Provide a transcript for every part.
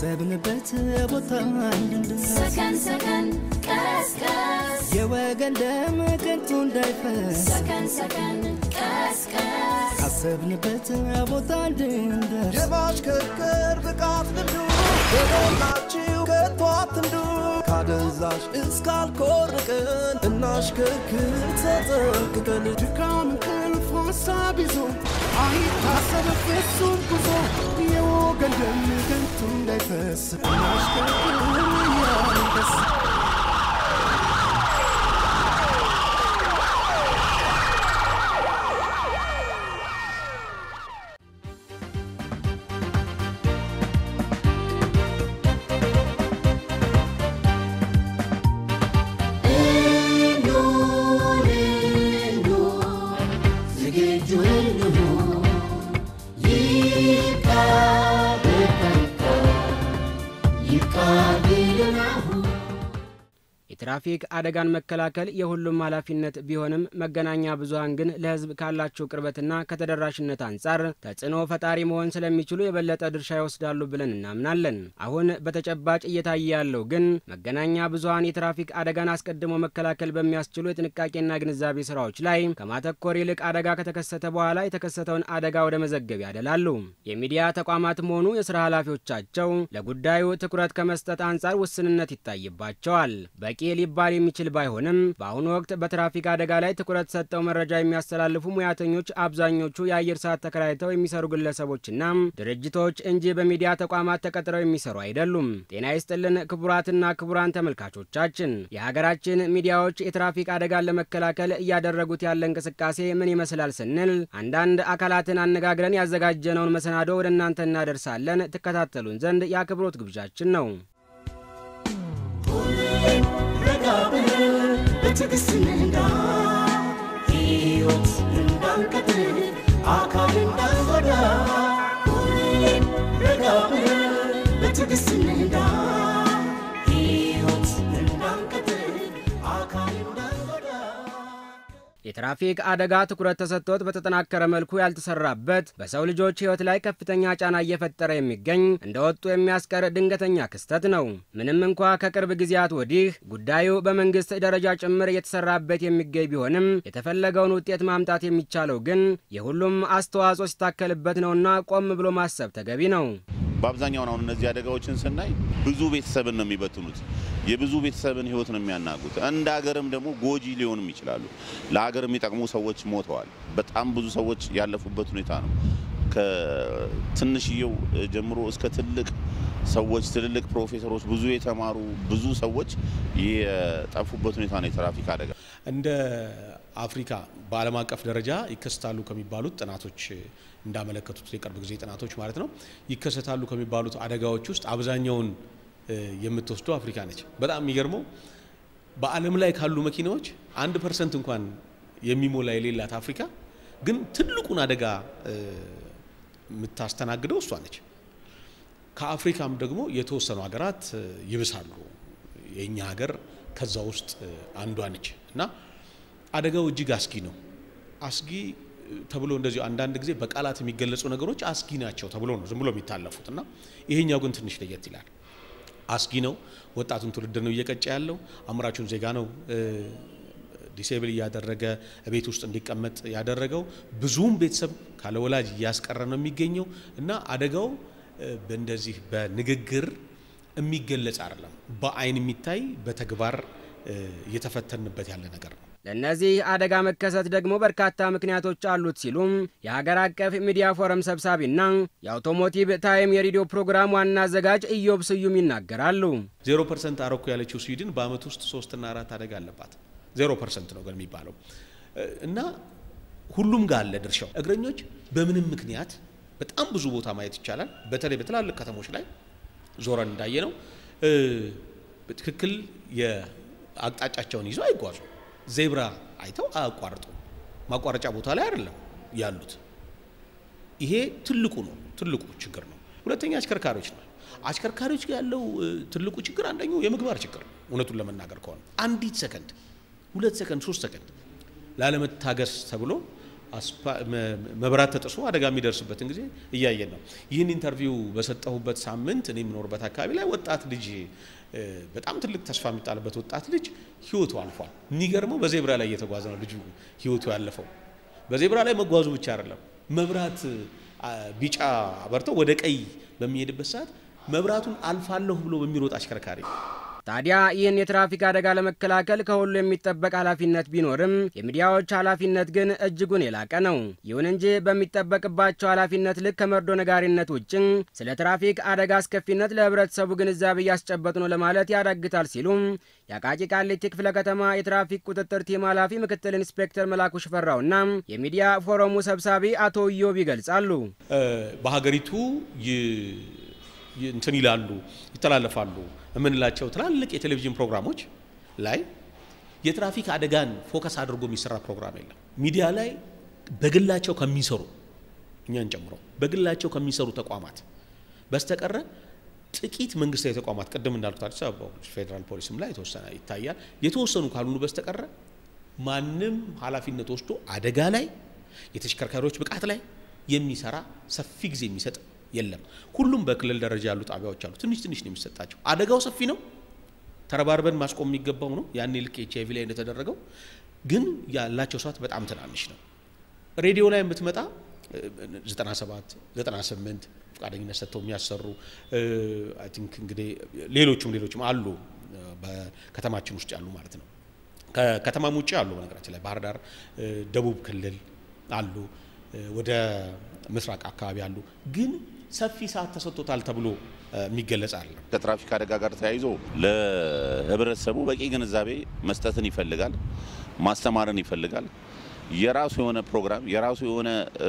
ካሰብንበት ቦታ እንድንደርስ ሰከን ሰከን ቀስቀስ የወገን ደም ከንቱ እንዳይፈስ ሰከን ሰከን ቀስቀስ ካሰብንበት ቦታ እንድንደርስ የማሽከርከር ብቃት ልምዱ በሞላችሁ ከቶ አትንዱ ካደንዛዥ እስካልኮርቅን እናሽከርክር ተጠንቅቀን ድካም እንቅልፍ ሀሳብ ይዞ አይታሰብ ፍጹም ጉዞ የወገን ደም ከንቱ እንዳይፈስ እናሽከርክር እያልን ደስ የትራፊክ አደጋን መከላከል የሁሉም ኃላፊነት ቢሆንም መገናኛ ብዙኃን ግን ለሕዝብ ካላቸው ቅርበትና ከተደራሽነት አንጻር ተጽዕኖ ፈጣሪ መሆን ስለሚችሉ የበለጠ ድርሻ ይወስዳሉ ብለን እናምናለን። አሁን በተጨባጭ እየታየ ያለው ግን መገናኛ ብዙኃን የትራፊክ አደጋን አስቀድሞ መከላከል በሚያስችሉ የጥንቃቄና ግንዛቤ ስራዎች ላይ ከማተኮር ይልቅ አደጋ ከተከሰተ በኋላ የተከሰተውን አደጋ ወደ መዘገብ ያደላሉ። የሚዲያ ተቋማትም ሆኑ የስራ ኃላፊዎቻቸው ለጉዳዩ ትኩረት ከመስጠት አንጻር ውስንነት ይታይባቸዋል። በቂ ሊባል የሚችል ባይሆንም በአሁኑ ወቅት በትራፊክ አደጋ ላይ ትኩረት ሰጠው መረጃ የሚያስተላልፉ ሙያተኞች አብዛኞቹ የአየር ሰዓት ተከራይተው የሚሰሩ ግለሰቦችና ድርጅቶች እንጂ በሚዲያ ተቋማት ተቀጥረው የሚሰሩ አይደሉም። ጤና ይስጥልን ክቡራትና ክቡራን ተመልካቾቻችን፣ የሀገራችን ሚዲያዎች የትራፊክ አደጋን ለመከላከል እያደረጉት ያለ እንቅስቃሴ ምን ይመስላል ስንል አንዳንድ አካላትን አነጋግረን ያዘጋጀነውን መሰናዶ ወደ እናንተ እናደርሳለን። ትከታተሉን ዘንድ የአክብሮት ግብዣችን ነው። ረጋ ብለን በትዕግስት እንንዳ ሕይወት እንዳንቀጥል አካል እንዳንጎዳ ሁሌም ረጋ ብለን በትዕግስት እንንዳ ሕይወት እንዳንቀጥል አካል እንዳንጎዳ የትራፊክ አደጋ ትኩረት ተሰጥቶት በተጠናከረ መልኩ ያልተሰራበት በሰው ልጆች ሕይወት ላይ ከፍተኛ ጫና እየፈጠረ የሚገኝ እንደ ወጡ የሚያስቀር ድንገተኛ ክስተት ነው። ምንም እንኳ ከቅርብ ጊዜያት ወዲህ ጉዳዩ በመንግስት ደረጃ ጭምር እየተሰራበት የሚገኝ ቢሆንም የተፈለገውን ውጤት ማምጣት የሚቻለው ግን የሁሉም አስተዋጽኦ ሲታከልበት ነውና ቆም ብሎ ማሰብ ተገቢ ነው። በአብዛኛው አሁን እነዚህ አደጋዎችን ስናይ ብዙ ቤተሰብን ነው የሚበትኑት። የብዙ ቤተሰብን ህይወት ነው የሚያናጉት። እንደ ሀገርም ደግሞ ጎጂ ሊሆንም ይችላሉ። ለሀገር የሚጠቅሙ ሰዎች ሞተዋል። በጣም ብዙ ሰዎች ያለፉበት ሁኔታ ነው። ከትንሽየው ጀምሮ እስከ ትልቅ ሰዎች፣ ትልልቅ ፕሮፌሰሮች፣ ብዙ የተማሩ ብዙ ሰዎች የጠፉበት ሁኔታ ነው የትራፊክ አደጋ። እንደ አፍሪካ በዓለም አቀፍ ደረጃ ይከሰታሉ ከሚባሉት ጥናቶች እንዳመለከቱት የቅርብ ጊዜ ጥናቶች ማለት ነው ይከሰታሉ ከሚባሉት አደጋዎች ውስጥ አብዛኛውን የምትወስደው አፍሪካ ነች። በጣም የሚገርመው በዓለም ላይ ካሉ መኪናዎች አንድ ፐርሰንት እንኳን የሚሞላ የሌላት አፍሪካ ግን ትልቁን አደጋ የምታስተናግደው እሷ ነች። ከአፍሪካም ደግሞ የተወሰኑ ሀገራት ይብሳሉ። የእኛ ሀገር ከዛ ውስጥ አንዷ ነች እና አደጋው እጅግ አስጊ ነው። አስጊ ተብሎ እንደዚሁ አንዳንድ ጊዜ በቃላት የሚገለጹ ነገሮች አስጊ ናቸው ተብሎ ነው ዝም ብሎ የሚታለፉት እና ይሄኛው ግን ትንሽ ለየት ይላል። አስጊ ነው። ወጣቱን ትውልድ ነው እየቀጨ ያለው። አምራቹን ዜጋ ነው ዲሴብል እያደረገ ቤት ውስጥ እንዲቀመጥ ያደረገው። ብዙም ቤተሰብ ካለ ወላጅ እያስቀረ ነው የሚገኘው እና አደጋው በእንደዚህ በንግግር የሚገለጽ አይደለም። በአይን የሚታይ በተግባር እየተፈተንበት ያለ ነገር ነው። ለእነዚህ አደጋ መከሰት ደግሞ በርካታ ምክንያቶች አሉት ሲሉም የሀገር አቀፍ ሚዲያ ፎረም ሰብሳቢና የአውቶሞቲቭ ታይም የሬዲዮ ፕሮግራም ዋና አዘጋጅ ኢዮብ ስዩም ይናገራሉ። ዜሮ ፐርሰንት አረኩ ያለችው ስዊድን በአመት ውስጥ ሶስትና አራት አደጋ አለባት። ዜሮ ፐርሰንት ነው ግን የሚባለው እና ሁሉም ጋር አለ ድርሻው። እግረኞች በምንም ምክንያት በጣም ብዙ ቦታ ማየት ይቻላል። በተለይ በትላልቅ ከተሞች ላይ ዞረን እንዳየ ነው በትክክል የአቅጣጫቸውን ይዘው አይጓዙ ዜብራ አይተው አያቋርጡ። ማቋረጫ ቦታ ላይ አይደለም ያሉት። ይሄ ትልቁ ነው፣ ትልቁ ችግር ነው። ሁለተኛ አሽከርካሪዎች ነው። አሽከርካሪዎች ጋር ያለው ትልቁ ችግር አንደኛው የምግባር ችግር ነው። እውነቱን ለመናገር ከሆነ አንዲት ሰከንድ፣ ሁለት ሰከንድ፣ ሶስት ሰከንድ ላለመታገስ ተብሎ አስፓ- መ- መብራት ተጥሶ አደጋ የሚደርስበትን ጊዜ እያየን ነው። ይህን ኢንተርቪው በሰጠሁበት ሳምንት እኔ የምኖርበት አካባቢ ላይ ወጣት ልጅ እ፣ በጣም ትልቅ ተስፋ የሚጣልበት ወጣት ልጅ ህይወቱ አልፏል። የሚገርመው በዜብራ ላይ እየተጓዘ ነው ልጁ ህይወቱ ያለፈው። በዜብራ ላይ መጓዙ ብቻ አይደለም፣ መብራት አ፣ ቢጫ አበርተው ወደ ቀይ በሚሄድበት ሰዓት መብራቱን አልፋለሁ ብሎ በሚሮጥ አሽከርካሪ ታዲያ ይህን የትራፊክ አደጋ ለመከላከል ከሁሉ የሚጠበቅ ኃላፊነት ቢኖርም የሚዲያዎች ኃላፊነት ግን እጅጉን የላቀ ነው። ይሁን እንጂ በሚጠበቅባቸው ኃላፊነት ልክ ከመርዶ ነጋሪነት ውጭ ስለ ትራፊክ አደጋ አስከፊነት ለህብረተሰቡ ግንዛቤ እያስጨበጡ ነው ለማለት ያዳግታል ሲሉም የአቃቂ ቃሊቲ ክፍለ ከተማ የትራፊክ ቁጥጥር ቲም ኃላፊ ምክትል ኢንስፔክተር መላኩ ሽፈራውና የሚዲያ ፎረሙ ሰብሳቢ አቶ ኢዮብ ይገልጻሉ። እ፣ በሀገሪቱ ይ- ይ- እንትን ይላሉ ይተላለፋሉ የምንላቸው ትላልቅ የቴሌቪዥን ፕሮግራሞች ላይ የትራፊክ አደጋን ፎከስ አድርጎ የሚሰራ ፕሮግራም የለም። ሚዲያ ላይ በግላቸው ከሚሰሩ እኛን ጨምሮ በግላቸው ከሚሰሩ ተቋማት በስተቀረ ጥቂት መንግስታዊ ተቋማት ቅድም እንዳልኩት አዲስ አበባ ፌዴራል ፖሊስም ላይ የተወሰነ ይታያል። የተወሰኑ ካልሆኑ በስተቀረ ማንም ኃላፊነት ወስዶ አደጋ ላይ የተሽከርካሪዎች ብቃት ላይ የሚሰራ ሰፊ ጊዜ የሚሰጥ የለም። ሁሉም በክልል ደረጃ ያሉ ጣቢያዎች አሉ። ትንሽ ትንሽ ነው የሚሰጣቸው። አደጋው ሰፊ ነው። ተረባርበን ማስቆም የሚገባው ነው። ያኔ ልክ ኤች አይቪ ላይ እንደተደረገው ግን ያላቸው ሰዓት በጣም ትናንሽ ነው። ሬዲዮ ላይ የምትመጣ እ፣ 97 98 ፈቃደኝነት ሰጥተው የሚያሰሩ አይ ቲንክ እንግዲህ ሌሎቹም ሌሎችም አሉ እ፣ በከተማችን ውስጥ ያሉ ማለት ነው። ከከተማም ውጭ አሉ። በነገራችን ላይ ባህር ዳር፣ እ፣ ደቡብ ክልል አሉ፣ እ፣ ወደ ምስራቅ አካባቢ አሉ። ግን ሰፊ ሰዓት ተሰጥቶታል ተብሎ እ፣ የሚገለጽ አለ። ከትራፊክ አደጋ ጋር ተያይዞ ለህብረተሰቡ በቂ ግንዛቤ መስጠትን ይፈልጋል፣ ማስተማርን ይፈልጋል። የራሱ የሆነ ፕሮግራም የራሱ የሆነ እ፣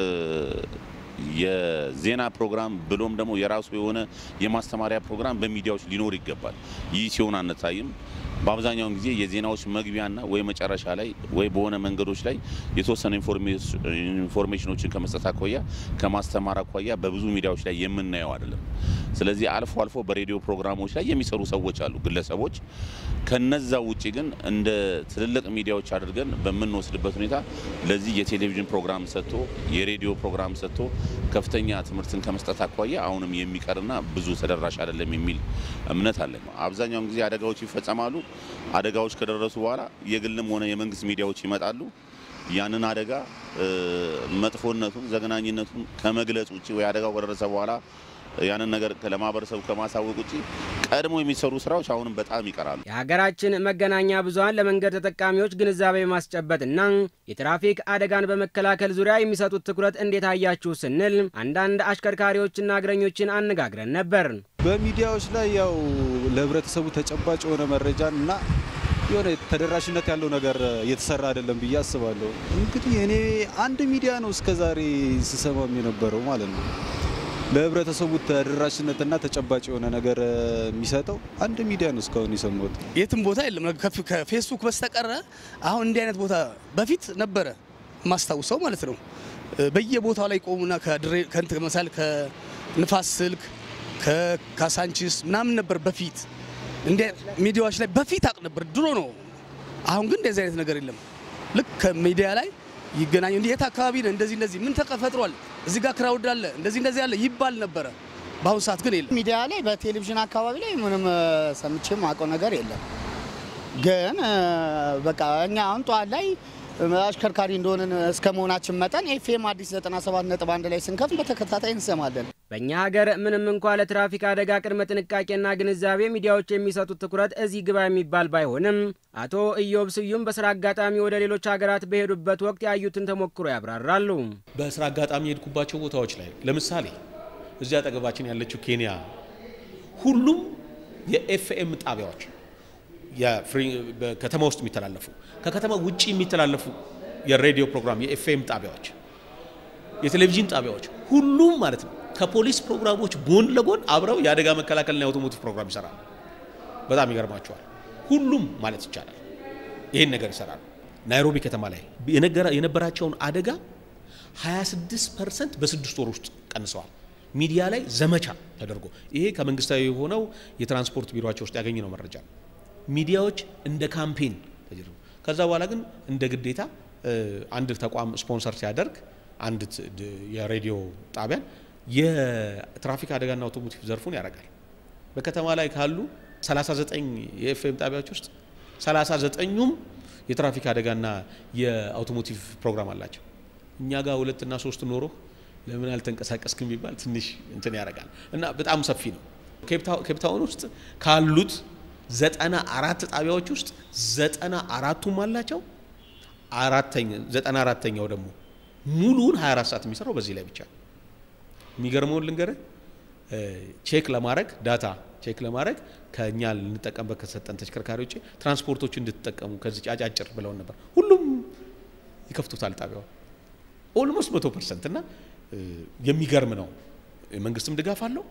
የዜና ፕሮግራም ብሎም ደግሞ የራሱ የሆነ የማስተማሪያ ፕሮግራም በሚዲያዎች ሊኖር ይገባል። ይህ ሲሆን አንታይም። በአብዛኛውን ጊዜ የዜናዎች መግቢያና ወይ መጨረሻ ላይ ወይ በሆነ መንገዶች ላይ የተወሰኑ ኢንፎርሜሽ- ኢንፎርሜሽኖችን ከመስጠት አኳያ ከማስተማር አኳያ በብዙ ሚዲያዎች ላይ የምናየው አይደለም። ስለዚህ አልፎ አልፎ በሬዲዮ ፕሮግራሞች ላይ የሚሰሩ ሰዎች አሉ፣ ግለሰቦች። ከነዛ ውጪ ግን እንደ ትልልቅ ሚዲያዎች አድርገን በምንወስድበት ሁኔታ ለዚህ የቴሌቪዥን ፕሮግራም ሰጥቶ የሬዲዮ ፕሮግራም ሰጥቶ ከፍተኛ ትምህርትን ከመስጠት አኳያ አሁንም የሚቀርና ብዙ ተደራሽ አይደለም የሚል እምነት አለን። አብዛኛውን ጊዜ አደጋዎች ይፈጸማሉ። አደጋዎች ከደረሱ በኋላ የግልም ሆነ የመንግስት ሚዲያዎች ይመጣሉ። ያንን አደጋ እ፣ መጥፎነቱን ዘግናኝነቱን ከመግለጽ ውጭ ወይ አደጋው ከደረሰ በኋላ ያንን ነገር ለማህበረሰቡ ከማሳወቅ ውጭ ቀድሞ የሚሰሩ ስራዎች አሁንም በጣም ይቀራሉ። የሀገራችን መገናኛ ብዙኃን ለመንገድ ተጠቃሚዎች ግንዛቤ ማስጨበጥና የትራፊክ አደጋን በመከላከል ዙሪያ የሚሰጡት ትኩረት እንዴት አያችሁ ስንል አንዳንድ አሽከርካሪዎችና እግረኞችን አነጋግረን ነበር። በሚዲያዎች ላይ ያው ለህብረተሰቡ ተጨባጭ የሆነ መረጃን እና የሆነ ተደራሽነት ያለው ነገር እየተሰራ አይደለም ብዬ አስባለሁ። እንግዲህ እኔ አንድ ሚዲያ ነው እስከዛሬ ስሰማም የነበረው ማለት ነው። ለህብረተሰቡ ተደራሽነትና ተጨባጭ የሆነ ነገር የሚሰጠው አንድ ሚዲያ ነው እስካሁን የሰማሁት። የትም ቦታ የለም ከፍ- ከፌስቡክ በስተቀረ አሁን እንዲህ አይነት ቦታ በፊት ነበረ ማስታውሰው ማለት ነው። በየቦታው ላይ ቆሙና ከድሬ ከእንትን መሳል ከንፋስ ስልክ ከካሳንቺስ ምናምን ነበር በፊት እንዲህ ሚዲያዎች ላይ በፊት አቅ ነበር ድሮ ነው። አሁን ግን እንደዚህ አይነት ነገር የለም። ልክ ከሚዲያ ላይ ይገናኙ እንዲህ የት አካባቢ ነህ እንደዚህ እንደዚህ ምን ተፈጥሯል እዚህ ጋር ክራውድ አለ እንደዚህ እንደዚህ አለ ይባል ነበረ። በአሁኑ ሰዓት ግን የለም። ሚዲያ ላይ በቴሌቪዥን አካባቢ ላይ ምንም እ፣ ሰምቼ ማውቀው ነገር የለም። ግን እ፣ በቃ እኛ አሁን ጠዋት ላይ እ፣ አሽከርካሪ እንደሆንን እስከ መሆናችን መጠን ኤፍኤም አዲስ 97 ነጥብ አንድ ላይ ስንከፍት በተከታታይ እንሰማለን። በእኛ ሀገር ምንም እንኳ ለትራፊክ አደጋ ቅድመ ጥንቃቄና ግንዛቤ ሚዲያዎች የሚሰጡት ትኩረት እዚህ ግባ የሚባል ባይሆንም አቶ ኢዮብ ስዩም በስራ አጋጣሚ ወደ ሌሎች ሀገራት በሄዱበት ወቅት ያዩትን ተሞክሮ ያብራራሉ። በስራ አጋጣሚ የሄድኩባቸው ቦታዎች ላይ ለምሳሌ እዚህ አጠገባችን ያለችው ኬንያ ሁሉም የኤፍኤም ጣቢያዎች የፍሪ- በከተማ ውስጥ የሚተላለፉ ከከተማ ውጭ የሚተላለፉ የሬዲዮ ፕሮግራም የኤፍኤም ጣቢያዎች፣ የቴሌቪዥን ጣቢያዎች ሁሉም ማለት ነው ከፖሊስ ፕሮግራሞች ጎን ለጎን አብረው የአደጋ መከላከልና የአውቶሞቲቭ ፕሮግራም ይሰራሉ። በጣም ይገርማቸዋል። ሁሉም ማለት ይቻላል ይህን ነገር ይሰራሉ። ናይሮቢ ከተማ ላይ የነገራ- የነበራቸውን አደጋ 26 ፐርሰንት በስድስት ወር ውስጥ ቀንሰዋል። ሚዲያ ላይ ዘመቻ ተደርጎ ይሄ ከመንግስታዊ የሆነው የትራንስፖርት ቢሮቸው ውስጥ ያገኘነው መረጃ ነው። ሚዲያዎች እንደ ካምፔን ተደርጎ ከዛ በኋላ ግን እንደ ግዴታ አንድ ተቋም ስፖንሰር ሲያደርግ አንድ ት- ድ- የሬዲዮ ጣቢያን የትራፊክ አደጋና አውቶሞቲቭ ዘርፉን ያደርጋል። በከተማ ላይ ካሉ 39 የኤፍኤም ጣቢያዎች ውስጥ 39ኙም የትራፊክ አደጋና የአውቶሞቲቭ ፕሮግራም አላቸው። እኛ ጋር ሁለትና ሶስት ኖሮ ለምን አልተንቀሳቀስክም ቢባል ትንሽ እንትን ያደርጋል እና በጣም ሰፊ ነው። ኬፕታውን ውስጥ ካሉት ዘጠና አራት ጣቢያዎች ውስጥ ዘጠና አራቱም አላቸው። አራተኛ ዘጠና አራተኛው ደግሞ ሙሉውን 24 ሰዓት የሚሰራው በዚህ ላይ ብቻ ነው። የሚገርመውን ልንገርህ እ፣ ቼክ ለማድረግ ዳታ ቼክ ለማድረግ ከእኛ ልንጠቀምበት ከሰጠን ተሽከርካሪ ውጭ ትራንስፖርቶች እንድትጠቀሙ ከዚህ አጫጭር ብለውን ነበር። ሁሉም ይከፍቱታል ጣቢያው ኦልሞስት መቶ ፐርሰንት እና እ፣ የሚገርም ነው። የመንግስትም ድጋፍ አለው፣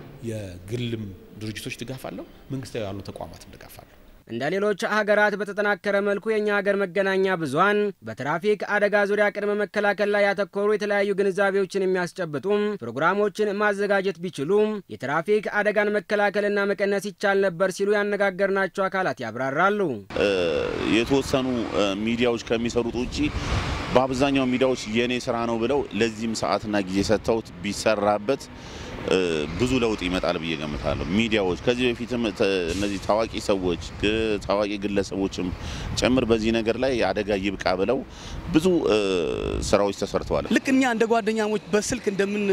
የግልም ድርጅቶች ድጋፍ አለው፣ መንግስታዊ ያሉ ተቋማትም ድጋፍ አለው። እንደ ሌሎች ሀገራት በተጠናከረ መልኩ የእኛ ሀገር መገናኛ ብዙኃን በትራፊክ አደጋ ዙሪያ ቅድመ መከላከል ላይ ያተኮሩ የተለያዩ ግንዛቤዎችን የሚያስጨብጡም ፕሮግራሞችን ማዘጋጀት ቢችሉም የትራፊክ አደጋን መከላከልና መቀነስ ይቻል ነበር ሲሉ ያነጋገርናቸው አካላት ያብራራሉ። እ፣ የተወሰኑ እ፣ ሚዲያዎች ከሚሰሩት ውጪ በአብዛኛው ሚዲያዎች የኔ ስራ ነው ብለው ለዚህም ሰዓትና ጊዜ ሰጥተውት ቢሰራበት እ፣ ብዙ ለውጥ ይመጣል ብዬ ገምታለሁ። ሚዲያዎች ከዚህ በፊትም ተ- እነዚህ ታዋቂ ሰዎች ግ- ታዋቂ ግለሰቦችም ጭምር በዚህ ነገር ላይ አደጋ ይብቃ ብለው ብዙ እ፣ ስራዎች ተሰርተዋል። ልክ እኛ እንደ ጓደኛሞች በስልክ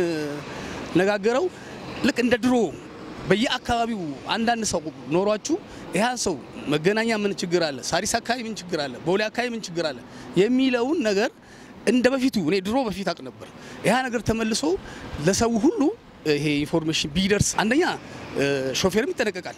እንደምንነጋገረው ልክ እንደ ድሮ በየአካባቢው አንዳንድ ሰው ኖሯችሁ ይህ ሰው መገናኛ ምን ችግር አለ፣ ሳሪስ አካባቢ ምን ችግር አለ፣ ቦሌ አካባቢ ምን ችግር አለ የሚለውን ነገር እንደ በፊቱ እኔ ድሮ በፊት አውቅ ነበር። ያ ነገር ተመልሶ ለሰው ሁሉ ይሄ ኢንፎርሜሽን ቢደርስ አንደኛ እ፣ ሾፌርም ይጠነቀቃል፣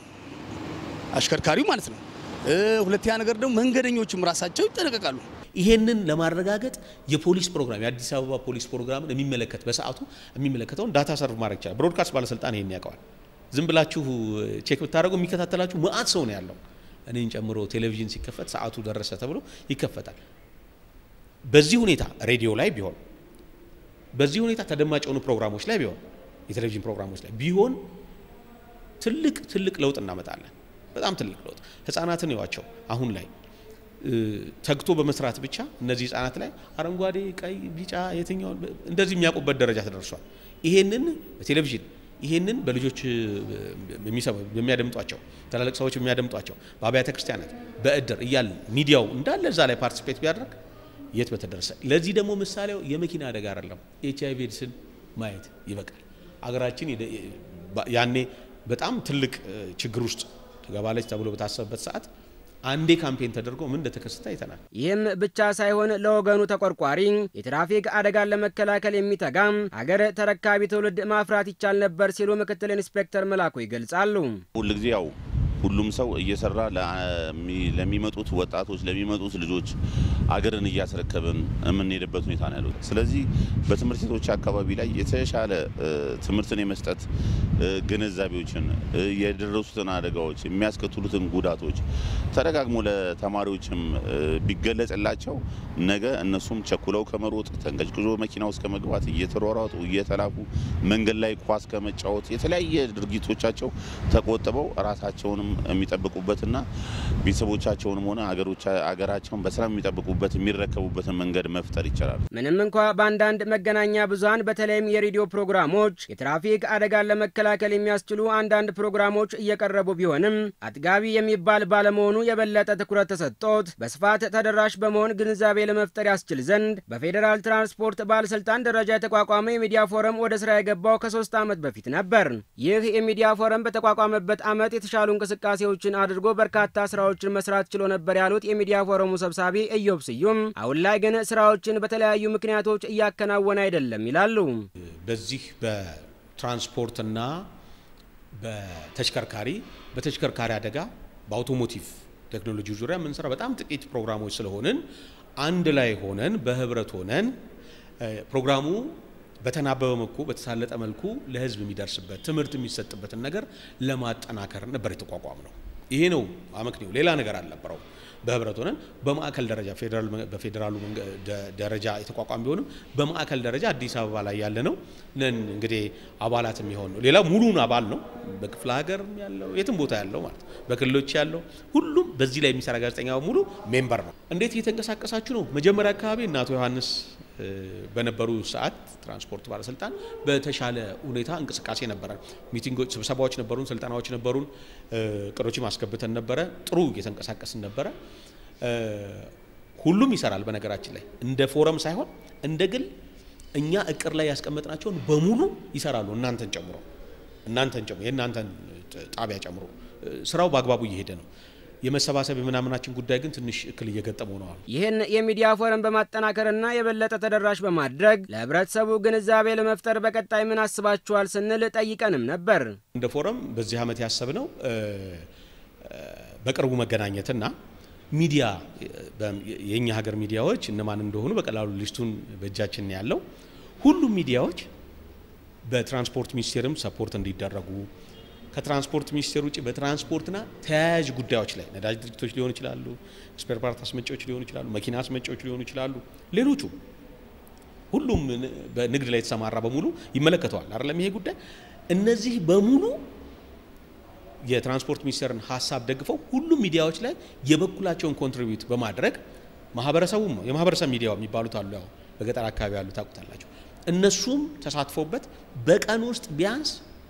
አሽከርካሪው ማለት ነው። እ፣ ሁለተኛ ነገር ደግሞ መንገደኞችም ራሳቸው ይጠነቀቃሉ። ይሄንን ለማረጋገጥ የፖሊስ ፕሮግራም የአዲስ አበባ ፖሊስ ፕሮግራምን የሚመለከት በሰዓቱ የሚመለከተውን ዳታ ሰርቭ ማድረግ ይችላል። ብሮድካስት ባለስልጣን ይሄን ያውቀዋል። ዝም ብላችሁ ቼክ ብታደርጉ የሚከታተላችሁ መአት ሰው ነው ያለው። እኔን ጨምሮ ቴሌቪዥን ሲከፈት ሰዓቱ ደረሰ ተብሎ ይከፈታል። በዚህ ሁኔታ ሬዲዮ ላይ ቢሆን፣ በዚህ ሁኔታ ተደማጭ የሆኑ ፕሮግራሞች ላይ ቢሆን፣ የቴሌቪዥን ፕሮግራሞች ላይ ቢሆን ትልቅ ትልቅ ለውጥ እናመጣለን። በጣም ትልቅ ለውጥ ህጻናትን ይዋቸው አሁን ላይ እ፣ ተግቶ በመስራት ብቻ እነዚህ ህጻናት ላይ አረንጓዴ፣ ቀይ፣ ቢጫ የትኛውን እንደዚህ የሚያውቁበት ደረጃ ተደርሷል። ይሄንን በቴሌቪዥን ይሄንን በልጆች እ፣ የሚሰሙ የሚያደምጧቸው ትላልቅ ሰዎች የሚያደምጧቸው በአብያተ ክርስቲያናት በእድር እያልን ሚዲያው እንዳለ እዛ ላይ ፓርቲስፔት ቢያደርግ የት በተደረሰ። ለዚህ ደግሞ ምሳሌው የመኪና አደጋ አይደለም፣ ኤች አይቪ ኤድስን ማየት ይበቃል። አገራችን የደ- ባ- ያኔ በጣም ትልቅ እ፣ ችግር ውስጥ ትገባለች ተብሎ በታሰበበት ሰዓት አንዴ ካምፔን ተደርጎ ምን እንደተከሰተ አይተናል። ይህም ብቻ ሳይሆን ለወገኑ ተቆርቋሪ የትራፊክ አደጋን ለመከላከል የሚተጋም ሀገር ተረካቢ ትውልድ ማፍራት ይቻል ነበር ሲሉ ምክትል ኢንስፔክተር መላኩ ይገልጻሉ። ሁልጊዜ ያው ሁሉም ሰው እየሰራ ለሚ- ለሚመጡት ወጣቶች ለሚመጡት ልጆች አገርን እያስረከብን የምንሄድበት ሁኔታ ነው ያለው። ስለዚህ በትምህርት ቤቶች አካባቢ ላይ የተሻለ እ፣ ትምህርትን የመስጠት እ፣ ግንዛቤዎችን እ፣ የደረሱትን አደጋዎች የሚያስከትሉትን ጉዳቶች ተደጋግሞ ለተማሪዎችም እ፣ ቢገለጽላቸው ነገ እነሱም ቸኩለው ከመሮጥ ተንቀጭቅዞ መኪና ውስጥ ከመግባት እየተሯሯጡ እየተላኩ መንገድ ላይ ኳስ ከመጫወት የተለያየ ድርጊቶቻቸው ተቆጥበው ራሳቸውንም የሚጠብቁበትና ቤተሰቦቻቸውንም ሆነ አገሮቻ- አገራቸውን በሰላም የሚጠብቁበት የሚረከቡበትን መንገድ መፍጠር ይቻላል። ምንም እንኳ በአንዳንድ መገናኛ ብዙኃን በተለይም የሬዲዮ ፕሮግራሞች የትራፊክ አደጋን ለመከላከል የሚያስችሉ አንዳንድ ፕሮግራሞች እየቀረቡ ቢሆንም አጥጋቢ የሚባል ባለመሆኑ የበለጠ ትኩረት ተሰጥቶት በስፋት ተደራሽ በመሆን ግንዛቤ ለመፍጠር ያስችል ዘንድ በፌዴራል ትራንስፖርት ባለስልጣን ደረጃ የተቋቋመ የሚዲያ ፎረም ወደ ስራ የገባው ከሶስት ዓመት በፊት ነበር። ይህ የሚዲያ ፎረም በተቋቋመበት ዓመት የተሻሉ እንቅስቃሴዎችን አድርጎ በርካታ ስራዎችን መስራት ችሎ ነበር ያሉት የሚዲያ ፎረሙ ሰብሳቢ ኢዮብ ስዩም አሁን ላይ ግን ስራዎችን በተለያዩ ምክንያቶች እያከናወነ አይደለም ይላሉ። በዚህ በትራንስፖርትና በተሽከርካሪ በተሽከርካሪ አደጋ በአውቶሞቲቭ ቴክኖሎጂ ዙሪያ የምንሰራ በጣም ጥቂት ፕሮግራሞች ስለሆንን አንድ ላይ ሆነን በህብረት ሆነን እ፣ ፕሮግራሙ በተናበበ መልኩ በተሳለጠ መልኩ ለህዝብ የሚደርስበት ትምህርት የሚሰጥበትን ነገር ለማጠናከር ነበር የተቋቋም ነው። ይሄ ነው አመክንዮ፣ ሌላ ነገር አልነበረው። በህብረት ሆነን በማዕከል ደረጃ ፌዴራል በፌዴራሉ መንገ- ደ- ደረጃ የተቋቋመ ቢሆንም በማዕከል ደረጃ አዲስ አበባ ላይ ያለ ነው ነን እንግዲህ አባላት የሚሆን ነው። ሌላ ሙሉን አባል ነው። በክፍለ ሀገር ያለው የትም ቦታ ያለው ማለት ነው። በክልሎች ያለው ሁሉም በዚህ ላይ የሚሰራ ጋዜጠኛ ሙሉ ሜምበር ነው። እንዴት እየተንቀሳቀሳችሁ ነው? መጀመሪያ አካባቢ እነ አቶ ዮሐንስ እ፣ በነበሩ ሰዓት ትራንስፖርት ባለስልጣን በተሻለ ሁኔታ እንቅስቃሴ ነበረ። ሚቲንጎች፣ ስብሰባዎች ነበሩን፣ ስልጠናዎች ነበሩን፣ እ፣ እቅዶችም አስገብተን ነበረ። ጥሩ እየተንቀሳቀስን ነበረ። እ፣ ሁሉም ይሰራል። በነገራችን ላይ እንደ ፎረም ሳይሆን እንደ ግል እኛ እቅድ ላይ ያስቀመጥናቸውን በሙሉ ይሰራሉ። እናንተን ጨምሮ እናንተን ጨምሮ የእናንተን ጣቢያ ጨምሮ እ፣ ስራው በአግባቡ እየሄደ ነው። የመሰባሰብ የምናምናችን ጉዳይ ግን ትንሽ እክል እየገጠመው ነው። ይህን የሚዲያ ፎረም በማጠናከርና የበለጠ ተደራሽ በማድረግ ለህብረተሰቡ ግንዛቤ ለመፍጠር በቀጣይ ምን አስባችኋል ስንል ጠይቀንም ነበር። እንደ ፎረም በዚህ ዓመት ያሰብነው እ፣ እ፣ በቅርቡ መገናኘትና ሚዲያ በ- የእኛ ሀገር ሚዲያዎች እነማን እንደሆኑ በቀላሉ ሊስቱን በእጃችን ነው ያለው። ሁሉም ሚዲያዎች በትራንስፖርት ሚኒስቴርም ሰፖርት እንዲደረጉ ከትራንስፖርት ሚኒስቴር ውጭ በትራንስፖርትና ተያያዥ ጉዳዮች ላይ ነዳጅ ድርጅቶች ሊሆኑ ይችላሉ፣ ስፔር ፓርት አስመጪዎች ሊሆኑ ይችላሉ፣ መኪና አስመጪዎች ሊሆኑ ይችላሉ፣ ሌሎቹ ሁሉም ን- በንግድ ላይ የተሰማራ በሙሉ ይመለከተዋል አይደለም ይሄ ጉዳይ። እነዚህ በሙሉ የትራንስፖርት ሚኒስቴርን ሀሳብ ደግፈው ሁሉም ሚዲያዎች ላይ የበኩላቸውን ኮንትሪቢዩት በማድረግ ማህበረሰቡም የማህበረሰብ ሚዲያው የሚባሉት አሉ፣ ያው በገጠር አካባቢ ያሉ ታውቁታላቸው። እነሱም ተሳትፎበት በቀን ውስጥ ቢያንስ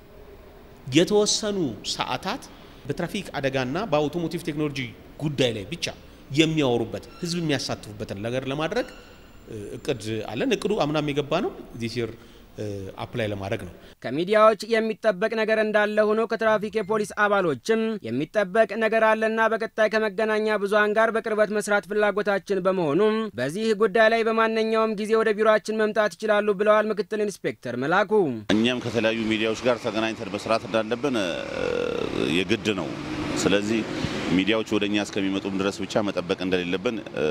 የተወሰኑ ሰዓታት በትራፊክ አደጋና በአውቶሞቲቭ ቴክኖሎጂ ጉዳይ ላይ ብቻ የሚያወሩበት ህዝብ የሚያሳትፉበትን ነገር ለማድረግ እ፣ እቅድ አለን። እቅዱ አምናም የገባ ነው። ዚስ ይር አፕላይ ለማድረግ ነው። ከሚዲያዎች የሚጠበቅ ነገር እንዳለ ሆኖ ከትራፊክ የፖሊስ አባሎችም የሚጠበቅ ነገር አለና በቀጣይ ከመገናኛ ብዙኃን ጋር በቅርበት መስራት ፍላጎታችን በመሆኑም በዚህ ጉዳይ ላይ በማንኛውም ጊዜ ወደ ቢሮአችን መምጣት ይችላሉ ብለዋል ምክትል ኢንስፔክተር መላኩ። እኛም ከተለያዩ ሚዲያዎች ጋር ተገናኝተን መስራት እንዳለብን እ፣ የግድ ነው። ስለዚህ ሚዲያዎች ወደ እኛ እስከሚመጡም ድረስ ብቻ መጠበቅ እንደሌለብን እ፣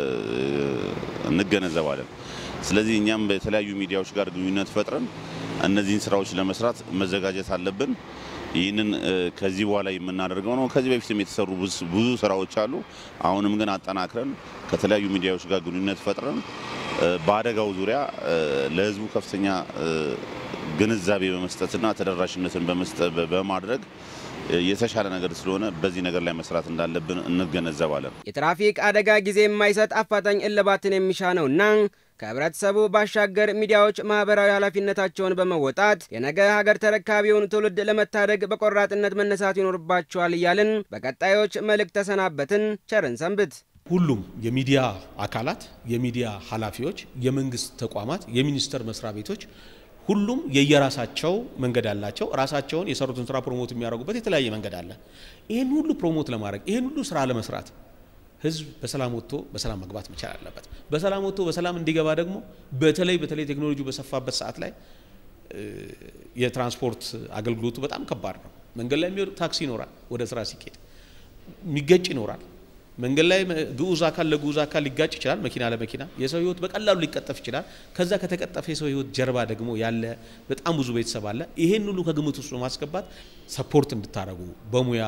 እንገነዘባለን። ስለዚህ እኛም በተለያዩ ሚዲያዎች ጋር ግንኙነት ፈጥረን እነዚህን ስራዎች ለመስራት መዘጋጀት አለብን። ይህንን እ፣ ከዚህ በኋላ የምናደርገው ነው። ከዚህ በፊትም የተሰሩ ብዙ- ብዙ ስራዎች አሉ። አሁንም ግን አጠናክረን ከተለያዩ ሚዲያዎች ጋር ግንኙነት ፈጥረን እ፣ በአደጋው ዙሪያ እ፣ ለህዝቡ ከፍተኛ እ፣ ግንዛቤ በመስጠትና ተደራሽነትን በመስጠት በማድረግ እ፣ የተሻለ ነገር ስለሆነ በዚህ ነገር ላይ መስራት እንዳለብን እንገነዘባለን። የትራፊክ አደጋ ጊዜ የማይሰጥ አፋጣኝ እልባትን የሚሻ ነውና ከህብረተሰቡ ባሻገር ሚዲያዎች ማህበራዊ ኃላፊነታቸውን በመወጣት የነገ ሀገር ተረካቢውን ትውልድ ለመታደግ በቆራጥነት መነሳት ይኖርባቸዋል እያልን በቀጣዮች መልእክት ተሰናበትን። ቸርን ሰንብት። ሁሉም የሚዲያ አካላት፣ የሚዲያ ኃላፊዎች፣ የመንግስት ተቋማት፣ የሚኒስቴር መስሪያ ቤቶች ሁሉም የየራሳቸው መንገድ አላቸው። ራሳቸውን የሰሩትን ስራ ፕሮሞት የሚያደርጉበት የተለያየ መንገድ አለ። ይህን ሁሉ ፕሮሞት ለማድረግ ይህን ሁሉ ስራ ለመስራት ህዝብ በሰላም ወጥቶ በሰላም መግባት መቻል አለበት። በሰላም ወጥቶ በሰላም እንዲገባ ደግሞ በተለይ በተለይ ቴክኖሎጂ በሰፋበት ሰዓት ላይ እ፣ የትራንስፖርት አገልግሎቱ በጣም ከባድ ነው። መንገድ ላይ የሚወድ ታክሲ ይኖራል፣ ወደ ስራ ሲኬድ የሚገጭ ይኖራል። መንገድ ላይ መ- ግዑዝ አካል ለግዑዝ አካል ሊጋጭ ይችላል። መኪና ለመኪና የሰው ህይወት በቀላሉ ሊቀጠፍ ይችላል። ከዛ ከተቀጠፈ የሰው ህይወት ጀርባ ደግሞ ያለ በጣም ብዙ ቤተሰብ አለ። ይሄን ሁሉ ከግምት ውስጥ በማስገባት ሰፖርት እንድታደርጉ በሙያ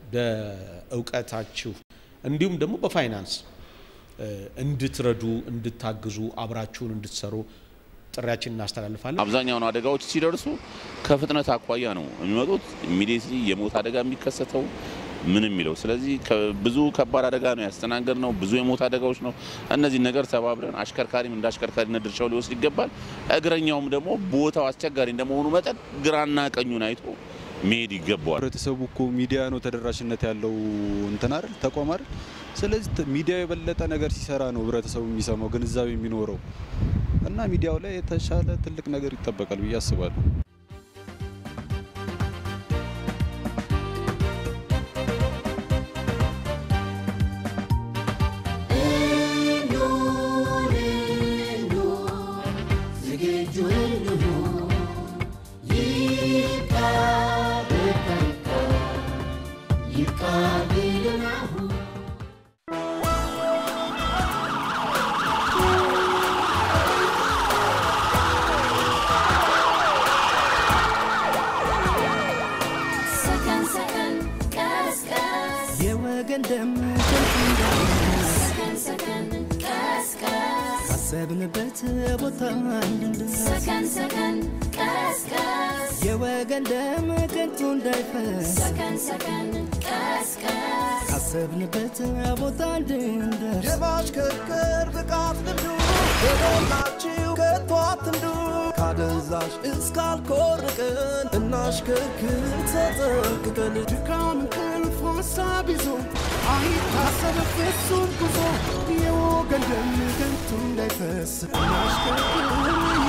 በእውቀታችሁ እንዲሁም ደግሞ በፋይናንስ እ፣ እንድትረዱ እንድታግዙ አብራችሁን እንድትሰሩ ጥሪያችን እናስተላልፋለን። አብዛኛውን አደጋዎች ሲደርሱ ከፍጥነት አኳያ ነው የሚመጡት። ኢሚዲየትሊ የሞት አደጋ የሚከሰተው ምን የሚለው ስለዚህ ብዙ ከባድ አደጋ ነው ያስተናገድ ነው። ብዙ የሞት አደጋዎች ነው። እነዚህ ነገር ተባብረን አሽከርካሪም እንደ አሽከርካሪነት ድርሻው ሊወስድ ይገባል። እግረኛውም ደግሞ ቦታው አስቸጋሪ እንደመሆኑ መጠን ግራና ቀኙን አይቶ መሄድ ይገባዋል። ህብረተሰቡ እኮ ሚዲያ ነው ተደራሽነት ያለው እንትን አይደል ተቋም አይደል። ስለዚህ ተ- ሚዲያው የበለጠ ነገር ሲሰራ ነው ህብረተሰቡ የሚሰማው ግንዛቤ የሚኖረው እና ሚዲያው ላይ የተሻለ ትልቅ ነገር ይጠበቃል ብዬ አስባለሁ። ሰከን ሰከን ቀስ ቀስ የወገን ደም ከንቱ እንዳይፈስ ካሰብንበት ቦታ እንድንደርስ ሰከን ሰከን ቀስቀስ የወገን ደም ከንቱ እንዳይፈስ ሰከን ሰከን ቀስቀስ ካሰብንበት ቦታ እንድንደርስ የማሽከርከር ብቃት ልምዱ የሞላችው ከቶ አትንዱ ካደንዛዥ እስካልኮርቅን እናሽከርክር ተጠንቅቀን ድካም እንቅልፍ ሀሳብ ይዞ አይታሰብ ፍጹም ጉዞ የወገን ደም ከንቱ እንዳይፈስ እናሽከርክር